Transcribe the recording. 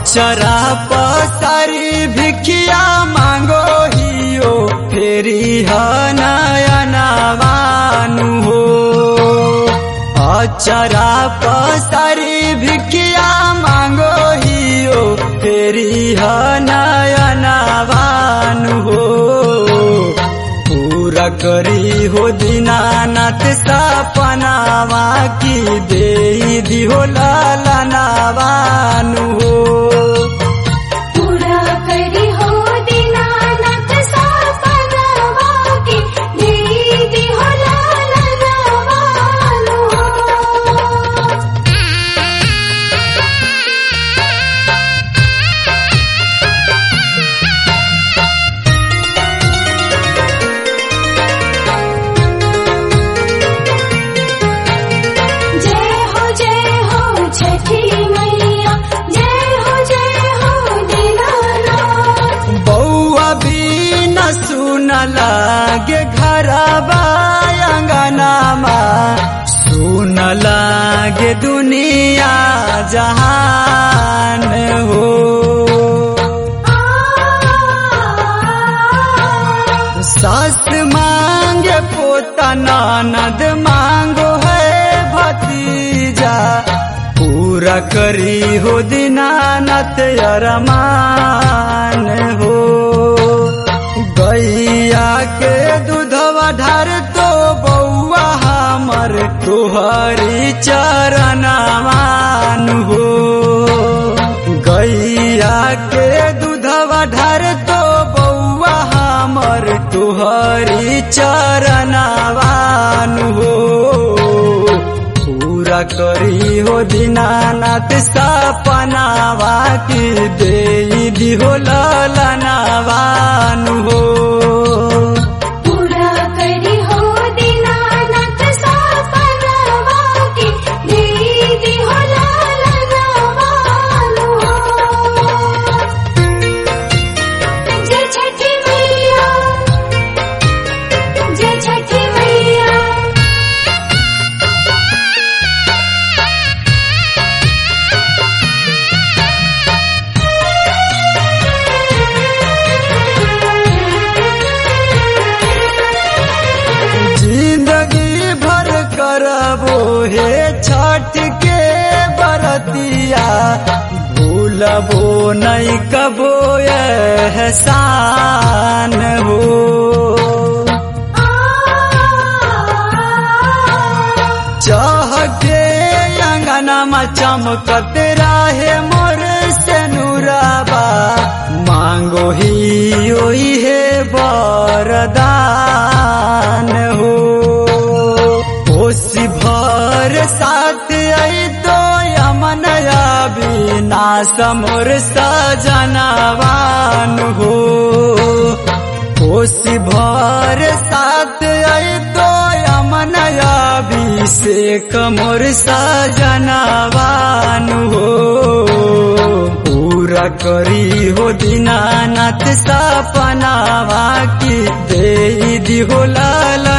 अचरा पसारी भिखिया मांगो हियो फेरी नयनवानु हो अचरा पसारी भिखिया मांगो हियो फेरी नयनवानु हो पूरा करी हो दीनानाथ सपनावा की दे दिहो लालनावानु हो पूरा करी हो दीनानाथ सपनावा के दीदी हो लालनवानु हो जय हो जय हो छठी मैया जय हो जय हो दीनानाथ बौआ भी न सुन लागे घरबा अंगनामा सुन लागे दुनिया जहान हो सास मांगे पोता ननद मांगो है भतीजा पूरा करी हो दीनानाथ अरमान हो गैया के दूधवा ढार तो बौआ हमर तुहरी चरणमान हो गैया के दूधवा ढार तो बौआ हमर तुहरी चरणवान हो पूरा करी हो दीनानाथ सपनावा की दे दिहो ललनावान हो पूरा करी हो दीनानाथ सपनावा के दीदी हो लालनवानु हो जय छठी मैया जय छठी मैया जिंदगी भर करबो हे छठ के बरतिया भूलबो नहीं कबो एहसान हो चाह के अंगनामा चमकत राहे मोर से नुराबा मांगो ही ओही है बरदान हो कोसी भर साथ आई तो यमन विनाश मोर सजनवान हो कोसी भर साथ आई तो यमन अभिषेक मोर सजनवान हो पूरा करी हो दीनानाथ सपनावा की दे दिहो लाल